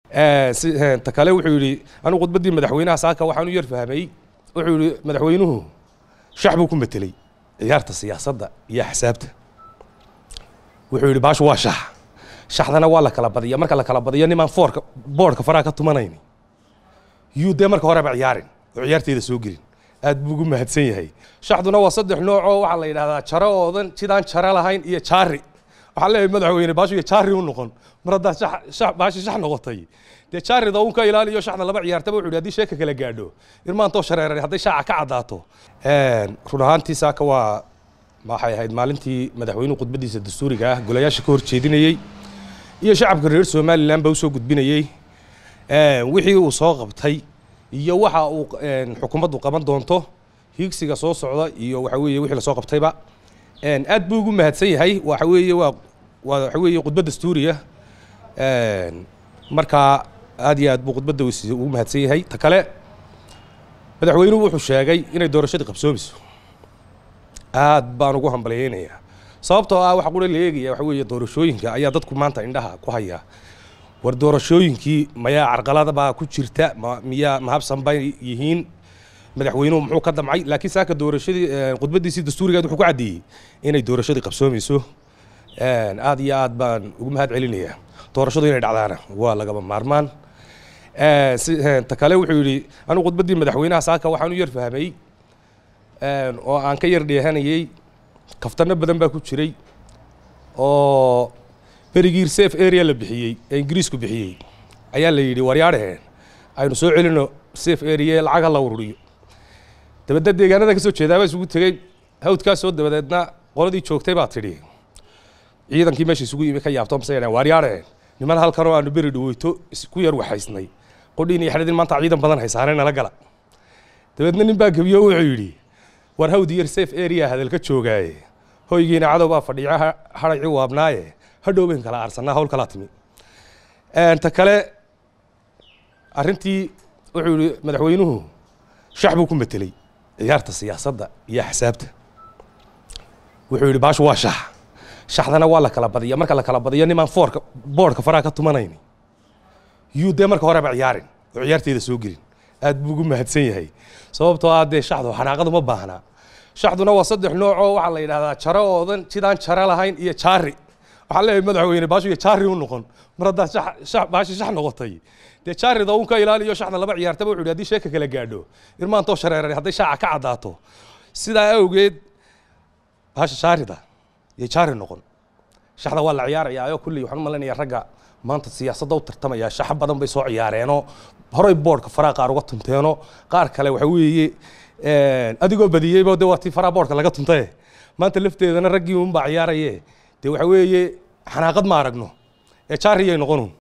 ta kale wuxuu yidhi anigu khudbaddii madaxweynaha saaka waxaan u yar fahmay wuxuu yidhi madaxweynuhu shax buu ku metelay ciyaarta siyaasadda iyo axsaabta wuxuu yidhi baashu waa shax shaxdana waa la kala badiya marka la kala badiyo nimaan foorka boodhka faraha ka tumanayni yuu dee marka horeba ciyaarin oo ciyaarteeda soo gelin aad buu ugu mahadsan yahay shaxduna waa saddex nooc oo waxaa la yidhahdaa jaro oodan sidaan jaro lahayn iyo jaari waxaan leeyahay madaxweyne baashu iyo jaari u noqon mar haddaad shax baashi shax noqotay dee jaarida uun ka ilaaliyo shaxda laba ciyaartaba wuxuu yidhi haddii sheeka kala gaadho irmaantoo shareeray hadday shaaca ka caddaato run ahaantii saaka waa waxay ahayd maalintii madaxweynuhu khudbaddiisa dastuuriga ah golayaasha ka hor jeedinayey iyo shacabka reer somalilan baa usoo gudbinayey wixii uu soo qabtay iyo waxa uu xukuumaddu qaban doonto hiigsiga soo socda iyo waxa weeye wixii lasoo qabtayba aad buu ugu mahadsan yahay waxa weeye waa waa waxa weeye khudbad dastuuriya markaa aad iyo aad buu khudbadda ugu mahadsan yahay ta kale madaxweynuhu wuxuu sheegay inay doorashadii qabsoomayso aad baan ugu hambalyeynayaa sababtoo ah waxa qura la eegaya waxa weeye doorashooyinka ayaa dadku maanta indhaha ku haya war doorashooyinkii mayaa carqaladabaa ku jirta miyaa mahabsan bay yihiin madaxweynuhu muxuu ka damcay laakiin saaka doorashadii khudbaddiisii dastuurigeed wuxuu ku caddeeyey inay doorashadii qabsoomayso aad iyo aad baan ugu mahad celinayaa doorashadu inay dhacdaana waa lagaba maarmaan ta kale wuxuu yidhi anigu khudbaddii madaxweynaha saaka waxaan u yar fahmay oo aan ka yar dheehanayey kaftano badan baa ku jiray oo berigii safe area la bixiyey ee ingiriisku bixiyey ayaa la yidhi waryaadhaheen aynu soo celino safe area lacag ha la ururiyo dabadeed deegaanada ka soo jeedaabaa isugu tegey hawdkaasoo dabadeedna qoladii joogtay baa tidhi ciidankii meesha isugu yimi ka yaabto mase yadhaheen waaryaadhaheen niman halkanoo aanu beri dhaweyto ku yar waxaysnay qodhiin iyo xadhidin maanta ciidan badan haysaanay nala gala dabeedna nin baa gebiyo wuxuu yidhi war hawd yar safe area hadalka joogaaye hoygiina cadow baa fadhiica hadhaci waabnaaye hadhow bayn kala aarsanaa hawl kalaa timi ta kale arrintii wuxuu yihi madaxweynuhu shax buu ku metelay ciyaarta siyaasadda iyo axsaabta wuxuu yidhi baashu waa shax shaxdana waa la kala badiya marka la kala badiyo nimaan foorka boodhka faraha ka tumanayni yuu dee marka horeba ciyaarin oo ciyaarteeda soo gelin aad buu ugu mahadsan yahay sababtoo ah dee shaxdu xanaaqadu ma baahnaa shaxduna waa saddex nooc oo waxaa la yidhahdaa jaro oodan sidaan jaro lahayn iyo jaari waxaan leeyahay madaxweyne baashu iyo jaari u noqon mar haddaad baashi shax noqotay dee jaarida uun ka ilaaliyo shaxda laba ciyaartaba wuxuu yidhi haddii sheeka kala gaadho irmaantoo shareeray hadday shaaca ka caddaato sidaa awgeed baasha jaarida iyo jaari noqon shaxda waa la ciyaarayaa oo kulley waxaan u malaynayaa ragga maanta siyaasadda u tartamaya shaxo badan bay soo ciyaareenoo horay boodhka faraha qaar uga tunteenoo qaar kale waxa weeye adigoo badiyeyba de waa tii faraha boodhka laga tuntaye maanta lafteedana raggii unbaa ciyaaraye dee waxa weeye xanaaqad ma aragno ee jaariyay noqonun